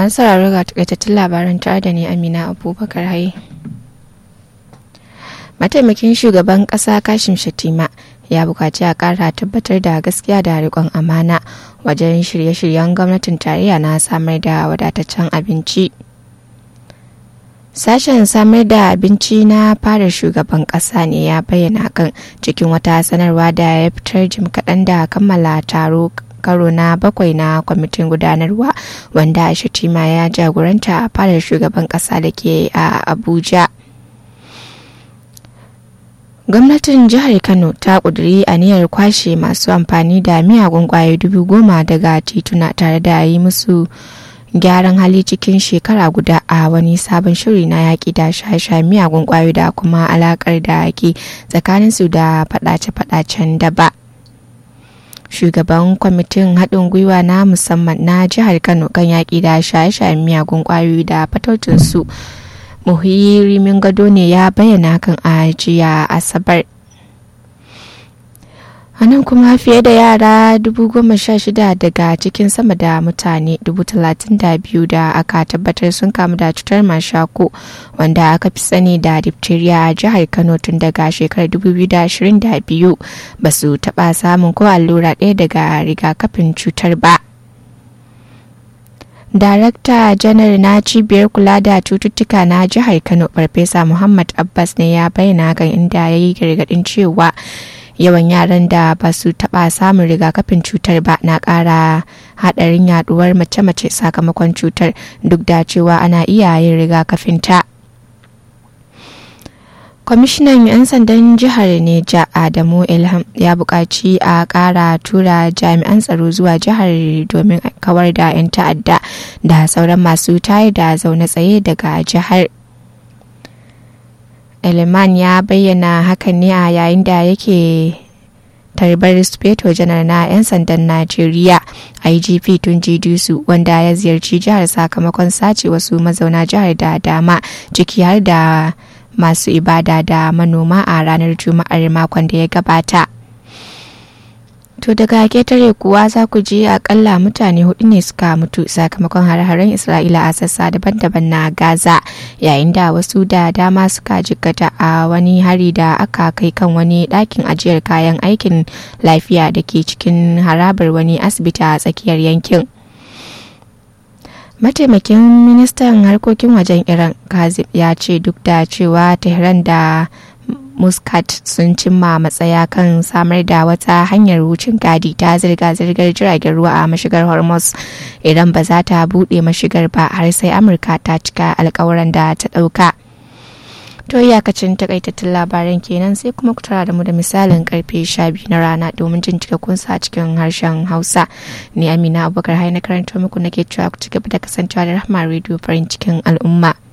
masu sauraro ga takaitattun labaran tare da ni amina abubakar haye mataimakin shugaban kasa kashim shatima ya bukaci a kara tabbatar da gaskiya da riƙon amana wajen shirye-shiryen gwamnatin tarayya na samar da wadataccen abinci sashen samar da abinci na fara shugaban kasa ne ya bayyana kan cikin wata sanarwa da ya fitar jim kaɗan da kammala taro karo na bakwai na kwamitin gudanarwa wanda shatima ya jagoranta a fadar shugaban kasa da ke a abuja gwamnatin jihar kano ta kuduri aniyar kwashe masu amfani da miyagun kwayoyi dubu goma daga tituna tare da yi musu gyaran hali cikin shekara guda a wani sabon shiri na yaƙi da shaye miyagun kwayoyi da kuma alakar da ke tsakaninsu da faɗace-faɗacen daba. shugaban kwamitin haɗin gwiwa na musamman na jihar kano kan yaƙi da shaye-shayen miyagun ƙwayoyi da fataucinsu muhirimin gado ne ya bayyana kan a jiya asabar nan kuma fiye da yara dubu goma sha shida daga cikin sama da mutane dubu talatin da biyu da aka tabbatar sun kamu da cutar mashako wanda aka fi sani da diphtheria a jihar kano tun daga shekarar 2022 ba su taɓa samun ko allura ɗaya daga rigakafin cutar ba Darakta janar na cibiyar kula da cututtuka na jihar Kano Farfesa Muhammad Abbas ne ya bayyana kan inda ya yi gargaɗin cewa yawan yaran da ba su taɓa samun rigakafin cutar ba na ƙara haɗarin yaɗuwar mace-mace sakamakon cutar duk da cewa ana iya yin rigakafin ta. kwamishinan 'yan sandan jihar neja adamu ilham ya buƙaci a ƙara tura jami'an tsaro zuwa jihar domin kawar da 'yan ta'adda da sauran masu tayar da zaune tsaye daga jihar Eleman ya bayyana hakan ne a yayin da yake tarbar speto janar na 'yan sandan najeriya igp tun dusu wanda ya ziyarci jihar sakamakon sace wasu mazauna jihar da dama ciki har da masu ibada da manoma a ranar juma'ar makon da ya gabata to daga ketare kuwa za ku ji akalla mutane hudu ne suka mutu sakamakon har-haren isra'ila a sassa daban-daban na gaza yayin da wasu da dama suka jikkata a wani hari da aka kai kan wani ɗakin ajiyar kayan aikin lafiya da ke cikin harabar wani asibiti a tsakiyar yankin mataimakin ministan harkokin wajen iran kazim ya ce duk da cewa tehran da muscat sun cimma matsaya kan samar da wata hanyar wucin gadi ta zirga-zirgar jiragen ruwa a mashigar hormuz idan ba za ta buɗe mashigar ba har sai amurka ta cika alkawuran da ta ɗauka to iyakacin takaitattun labaran kenan sai kuma ku tara da mu da misalin karfe 12 na rana domin jin cikakkun sa cikin harshen hausa ni amina abubakar hai na karanta muku nake cewa ku ci gaba da kasancewa da rahama rediyo farin cikin al'umma